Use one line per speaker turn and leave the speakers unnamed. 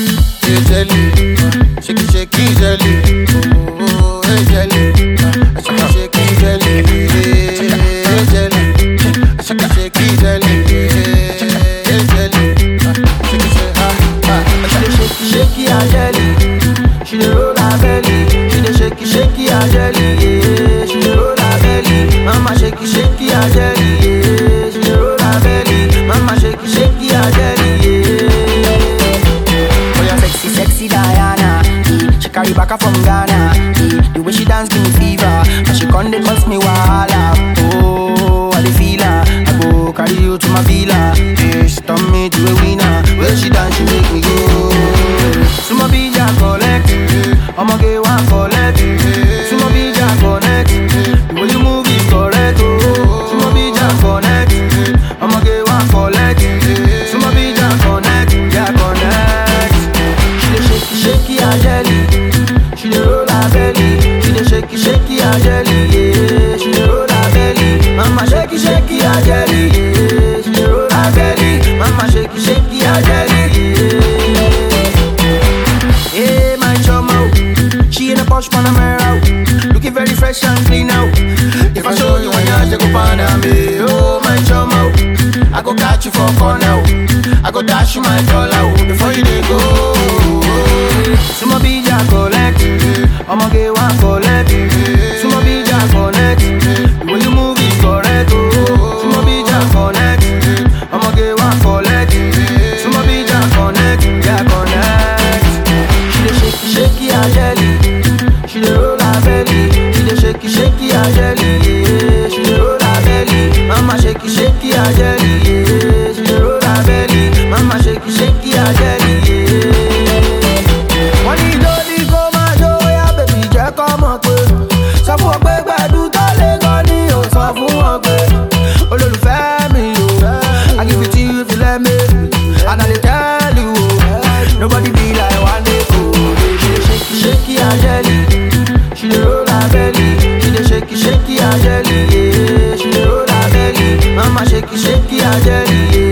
hey jelly, shake it, shake it, jelly, oh, hey jelly, shake it, shake it, jelly, hey jelly, shake it, shake it, jelly, hey jelly, shake it, shake ah ah.
She dey shake shake her jelly. She dey roll her belly. She dey shake shake her jelly. Yeah. She dey roll her belly. Mama shake shake her jelly. Yeah. She dey roll her belly. Mama shake shake her jelly. Yeah. Oh yeah, sexy sexy Diana. Yeah. She carry back from Ghana. Yeah. The way she dance give me fever. And she come dey cause me wahala. Oh, I dey feel her. I go carry you to my villa. Yeah, she turn me to a winner. When she dance, she make me go. Sumo bija collect. I'ma get one collect. Sumo bija connect. The way you move is correct. Oh, Sumo bija connect. I'ma get one collect. Sumo bija connect. Yeah, connect. She dey shake shake her jelly. She dey roll her belly. She dey shake shake her jelly. Yeah, she dey roll her belly. Mama shake shake her jelly. Yeah, she dey roll her belly. Mama shake shake her jelly. Yeah. Hey, my choma, oh. she in a posh Panamera, oh. looking very fresh and clean now. If I show you one yard, you go find me. Oh, my choma, oh. I go catch you for corner, oh. I go dash you my dollar oh, before you dey go. Sumo bija collect, I'ma get one collect. Sumo bija connect, the way you move is correct. Oh, Sumo bija connect, I'ma get one collect. Sumo bija connect, yeah connect. She dey shake shake her jelly, she dey roll her belly. She dey shake shake her jelly, yeah. She dey roll her belly, mama shake shake her jelly, yeah. She dey roll her belly, mama shake shake her jelly, yeah. Wọ́n ní lórí kó máa jó yá bèbí jẹ́ kọ́ mọ̀ pé sọ fún wọn pé gbẹ̀dú tó lé gan ni ò sọ fún wọn pé olólùfẹ́ mi o I give it to you if you let me and I dey tell you o nobody be like one day o baby shake shake her jelly she dey roll her belly she dey shake shake her jelly yeah she dey roll her belly mama shake shake her jelly yeah.